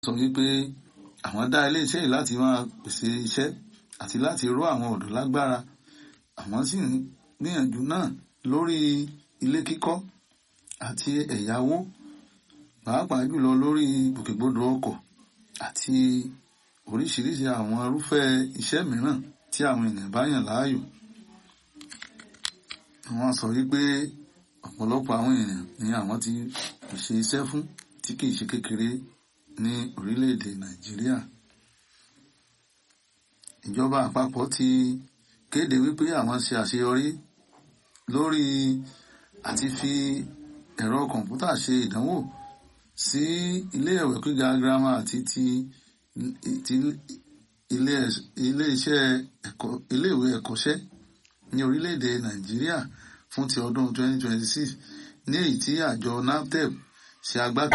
sọ wípé àwọn dá iléeṣẹ́ yìí láti máa pèsè iṣẹ́ àti láti ró àwọn ọ̀dọ́ lágbára àwọn sì ń gbìyànjú náà lórí ilé kíkọ́ àti ẹ̀yáwó pàápàá jùlọ lórí gbòkègbodò ọkọ̀ àti oríṣiríṣi àwọn irúfẹ́ iṣẹ́ mìíràn tí àwọn ènìyàn bá yàn láàyò. Wọ́n sọ wípé ọ̀pọ̀lọpọ̀ àwọn ènìyàn ni àwọn ti pèsè iṣẹ́ fún tí kìí ṣe kékeré ní orílẹ̀-èdè Nàìjíríà. Ìjọba àpapọ̀ ti kéde wípé àwọn ṣe àṣeyọrí lórí àti fi ẹ̀rọ kọ̀ǹpútà ṣe ìdánwò sí ilé ìwé gíga girama àti ti ti ilé iṣẹ́ ẹ̀kọ́ ilé ìwé ẹ̀kọ́ṣẹ́ ní orílẹ̀-èdè Nàìjíríà fún ti ọdún 2026 ní èyí tí àjọ NAFDEP ṣe agbátẹrù